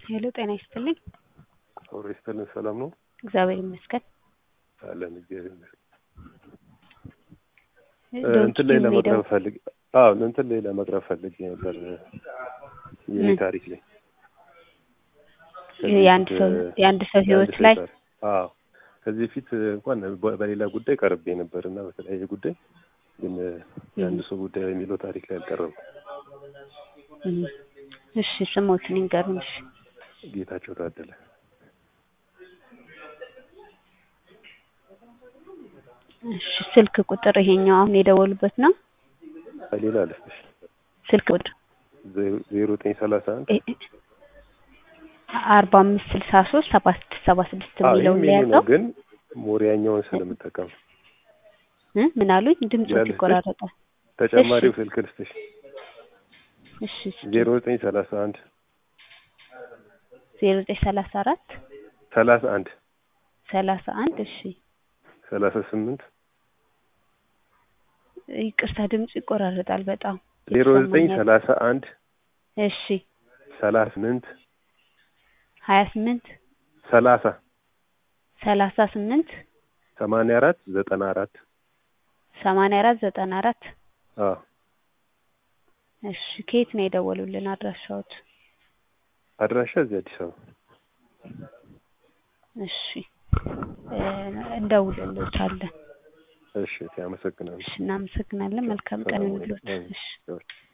ሄሎ ጤና ይስጥልኝ። አብሮ ይስጥልን። ሰላም ነው እግዚአብሔር ይመስገን። አለን እግዚአብሔር ይመስገን። ዶንኪ እንትን ላይ ሜዳው ለመቅረብ ፈልግ አዎ እንትን ላይ ለመቅረብ ፈልጌ ነበር የኔ ምን? ታሪክ ላይ የአንድ ሰው የአንድ ሰው ህይወት ላይ ታሪክ። አዎ ከዚህ በፊት እንኳን በ- በሌላ ጉዳይ ቀርቤ ነበር እና በተለያየ ጉዳይ ግን የአንድ ሰው ጉዳይ የሚለው ታሪክ ላይ አልቀረብኩም። እም፣ እሺ ስሞትን ይንገሩን። እሺ ጌታቸው ታደለ እሺ ስልክ ቁጥር ይሄኛው አሁን የደወሉበት ነው። ሌላ አለፍሽ ስልክ ቁጥር ዜሮ ዘጠኝ ሰላሳ አንድ እ- እ- አርባ አምስት ስልሳ ሶስት ሰባ ስድስት ሰባ ስድስት አዎ የሚለውን ይህም ላይ የኔ ነው ያለው ግን ሞሪያኛውን ስለምጠቀም እ? ምን አሉኝ? ድምፆት ያለሽ ይቆራረጣል። ተጨማሪው እሺ። ስልክ ልስጥሽ እሺ እስኪ ዜሮ ዘጠኝ ሰላሳ አንድ ዜሮ ዘጠኝ ሰላሳ አራት ሰላሳ አንድ ሰላሳ አንድ እሺ ሰላሳ ስምንት ይቅርታ ድምፁ ይቆራረጣል በጣም ዜሮ ዘጠኝ ይሰማኛል። ሰላሳ አንድ እሺ ሰላሳ ስምንት ሀያ ስምንት ሰላሳ ሰላሳ ስምንት ሰማንያ አራት ዘጠና አራት ሰማንያ አራት ዘጠና አራት አዎ እሺ ከየት ነው የደወሉልን አድራሻዎት? አድራሻ እዚህ አዲስ አበባ እሺ እ፣ እንደውልልዎታለን። እሺ አመሰግናለሁ እሺ እናመሰግናለን። መልካም ቀን ይሁንልዎት። እሺ እሺ